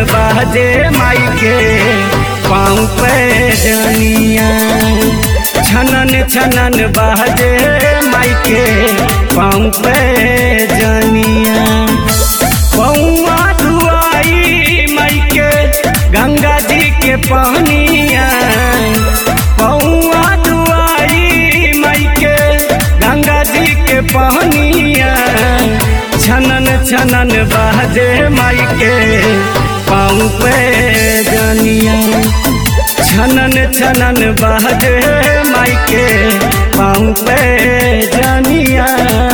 बाजे माई के पाँव पे जनिया छनन छनन बाजे माई के पाँव पे जनिया पौआ धुआई माई के गंगा जी के पानिया पौआ धुआई माई के गंगा जी के पानिया छनन छनन बाजे माई के पाँव पे जनिया छनन छनन बाजे माई के पाँव पे जनिया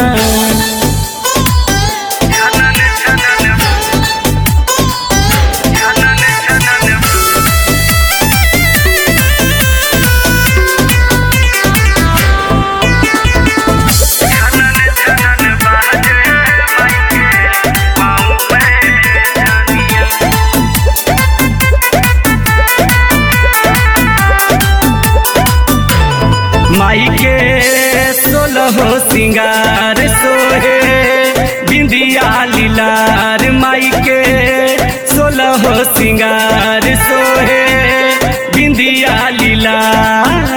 माई के सोलह सिंगार सोहे बिंदिया लीलार माई के सोलह सिंगार सोहे बिंदिया लीलार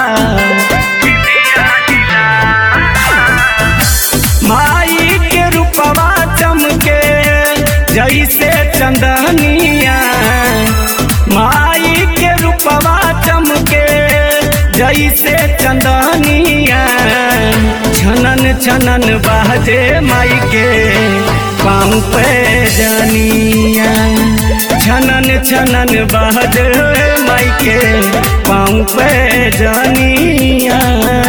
माई के रूपवा चमके जैसे चंदनिया माई के रूपवा चमके जैसे चंदनिया छनन छनन बाजे माई के पाँव पे जनिया छनन छनन बाजे माई के पाँव पे जनिया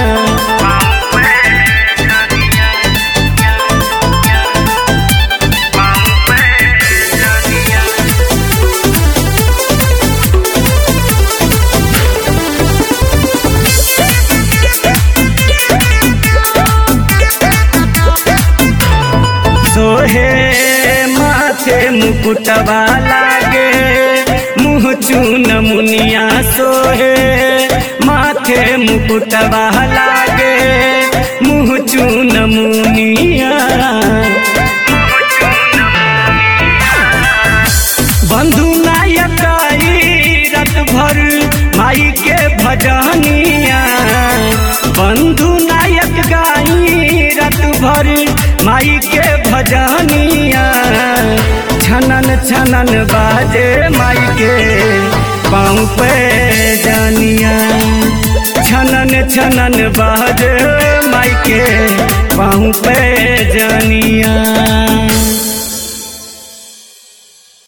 सोहे माथे मुकुटवा लागे मुँह चून मुनिया सोहे माथे मुकुटवा लागे मुँह चून मुनिया बंधु नायक आई रत भर माई के भजनिया बंधु नायक गाई रत भर माई के भजनिया छनन छनन बाजे माई के पाँव पे जनिया छनन छनन बाजे माई के पाँव पे जनिया